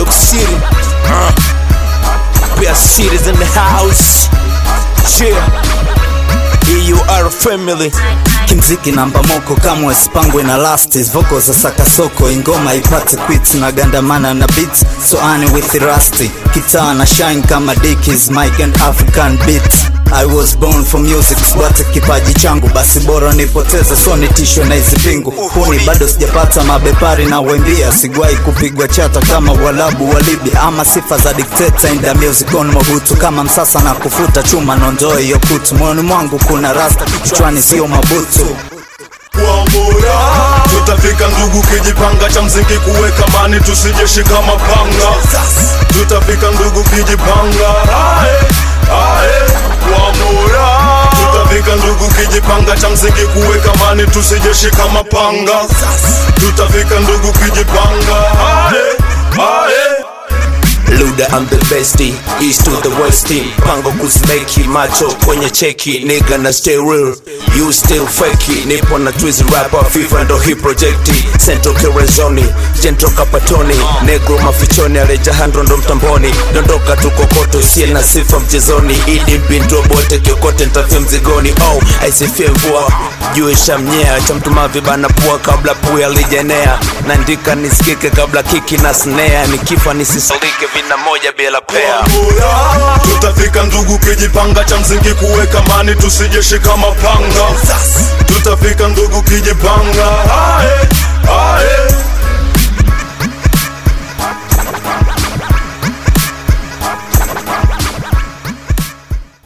York City. Uh, best cities in the house. Yeah. EUR family. kimziki namba moko kamwe sipangwe na lastis voko za sakasoko ingoma ipate quits na gandamana na beats so ani with rusty kitaa na shine kama dikis mike and african beats I was born for music, sibate kipaji changu, basi bora nipoteze, so nitishwe na hizi pingu. Huni bado sijapata mabepari na wembia, sigwai kupigwa chata kama walabu wa Libya, ama sifa za dikteta in the music on Mobutu, kama msasa na kufuta chuma, nondoe hiyo kutu. Moyoni mwangu kuna rasta, kichwani sio mabutu. Wambura tutafika ndugu, kijipanga cha mziki kuweka mani, tusijeshika mapanga. Tutafika ndugu, kijipanga ae, ae. Wambura tutafika ndugu, kijipanga cha mziki kuweka mani, tusijeshika mapanga. Tutafika ndugu, kijipanga ae, ae. Luda I'm the bestie, east to the west team Pango kuzimeki macho kwenye cheki Nigga na stay real, you still fakey Nipo na twizy rapper, FIFA ndo hii projekti Sento Kerezoni, Jentro Kapatoni Negro mafichoni, Aleja Handro ndo mtamboni Dondoka tu kokoto, sie na sifa mchezoni Idi mpinto bote, kiokote ntafia mzigoni Oh, aisifie mvua, juu ishamnyea Cha mtumavi bana pua kabla puya lijenea Nandika nisikike kabla kiki na snare Nikifa nisisalike vina moja bila pea Wambura tutafika ndugu, kijipanga cha mziki kuweka mani, tusijeshika mapanga. Tutafika ndugu, kijipanga ae, ae.